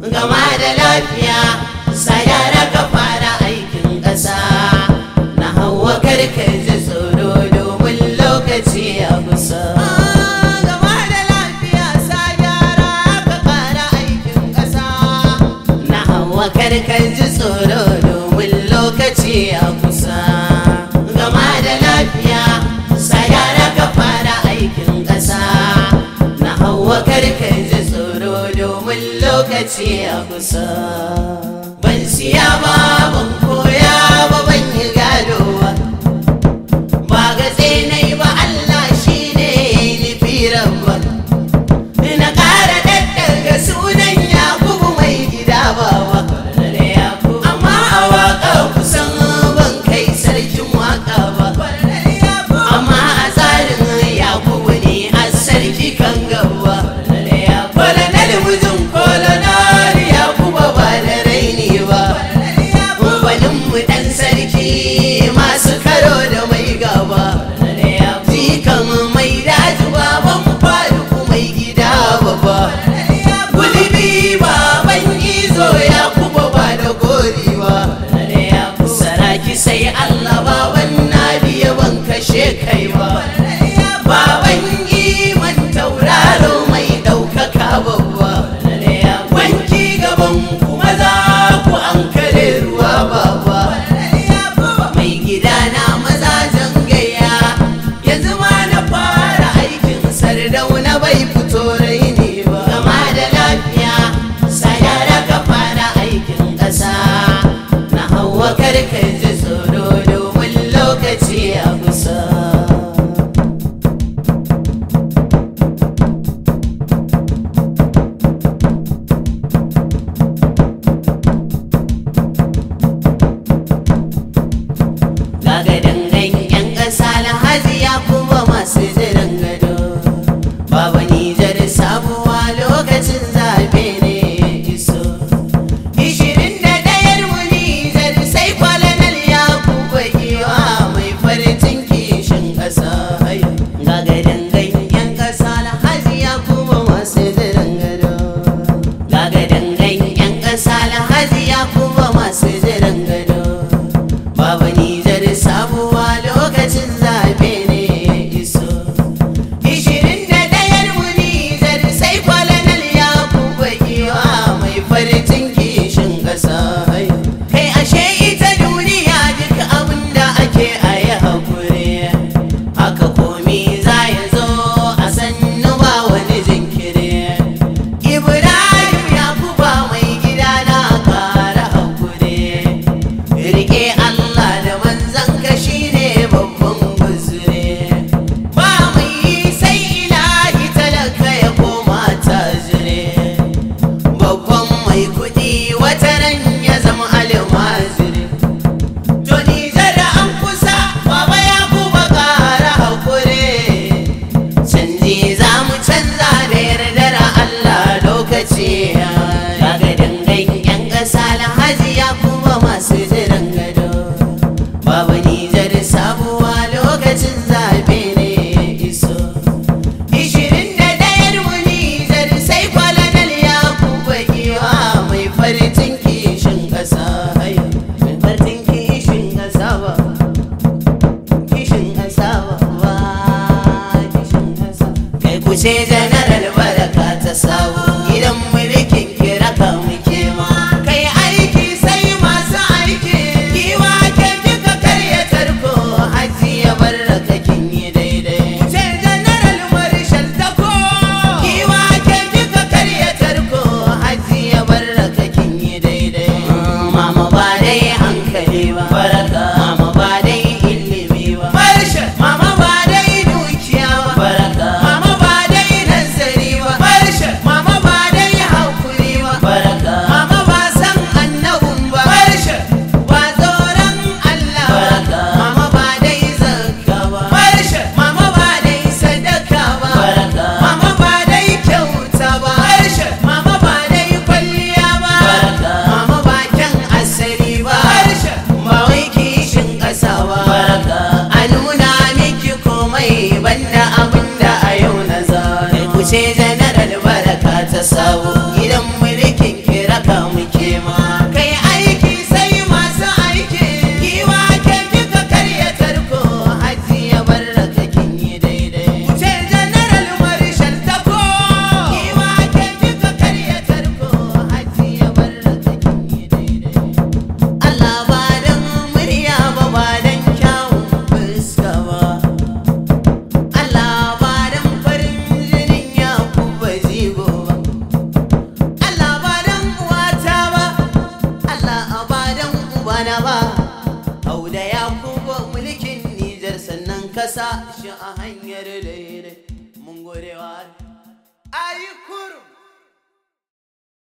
gama da lafiya sayara ka fara aikin ƙasa na hawa karka ji tsoro domin lokaci ya kusa gama da lafiya sayara ka fara aikin ƙasa na hawa karka ji tsoro domin lokaci ya kusa gama da lafiya sayara ka fara aikin ƙasa na hawa karka ji tsoro domin lokaci ya kusa ban siya ba ban koya ba ban yi gado ba ba gatse na yi ba Allah shi ne nufi rabba na ƙara daddaga sunan yakubu mai gida ba ba amma a waƙa kusan ban kai sarkin waƙa ba amma a tsarin yakubu ne a sarki kan gaba kolonel mijin kolonel yakubu ba da raini ba gwanin mu ɗan sarki masu karo da mai gaba jikan mai daji baban faruku mai gida babba gulbi baban izo yakubu ba da gori ba saraki sai allah baban nadiya ban kashe kai ba baban iman tauraro mai ɗaukaka babba wanki gaban kuma za ku an kare ruwa baba mai gida na mazajen gaya yanzu ma na fara aikin sardauna bai fito raini ba gama da lafiya sayara ka fara aikin ƙasa na hawa karka ji tsoro domin lokaci a kusa Daga dangan yan ƙasa alhaji ya kuma masu jiran gado Baba Nijar sabuwa lokacin zaɓe ne ya iso Ishirin da ɗayar mu Nijar sai kwalanal ya kuba giwa mai farcin kishin ƙasa Daga dangan yan ƙasa alhaji ya kuma masu jiran gado Daga dangan yan ƙasa alhaji ya kuma masu jiran gado Baba Nijar sabuwa lokacin zaɓe ne ya iso. Ishirin da ɗayar mu Nijar sai kwalanal ya kuba giwa mai farcin kishin ƙasa. Kai ashe ita duniya duk abin da ake a yi haƙuri. Haka komi za ya zo a sannu ba wani jinkiri. Ibrahim ya kuba mai gida na ƙara haƙuri. Rike Allah da manzan ka shine babban guzure ba mai yi sai ilahi talaka ya koma tajire babban mai kudi wata ran ya zama almaziri to Nijar an kusa baba ya kuma ƙara haƙuri canji za mu canza da yardar Allah lokaci ya daga dangan yan ƙasa alhaji ya kuma masu jiran gado babu Nijar sabuwa lokacin zaɓe ne ya iso ishirin da ɗayar mu Nijar sai kwalanal ya kuma giwa mai farcin kishin ƙasa mai farcin kishin ƙasa ba kishin ƙasa ba kishin ƙasa kai ku ce janaral baraka ta sabu gidan mulkin kira ka muke ma kai aiki sai masu aiki kiwa ke duka karya tarko haji ya baraka kin yi daidai ce janaral marshal ta ko kiwa ke duka karya tarko haji ya baraka kin yi daidai mama ba dai hankali ba baraka mama ba dai ilimi ba marshal mama ba dai dukiya ba baraka mama ba dai nazari ba marshal mama ba dai hakuri ba baraka mama ba san annabun ba marshal ba tsoron Allah baraka mama ba dai zakka ba marshal mama ba dai sadaka ba baraka mama ba dai kyauta ba marshal mama ba dai kwalliya ba baraka mama ba kyan asali ba marshal ba wai kishin ƙasa ba baraka a nuna miki komai banda abin da a yau na zane ku ce janaral baraka ta sabo gidan mulkin kira kwana ba hau da ya kuma mulkin nijar sannan kasa shi a hanyar daidai mun gode wa ayi kurum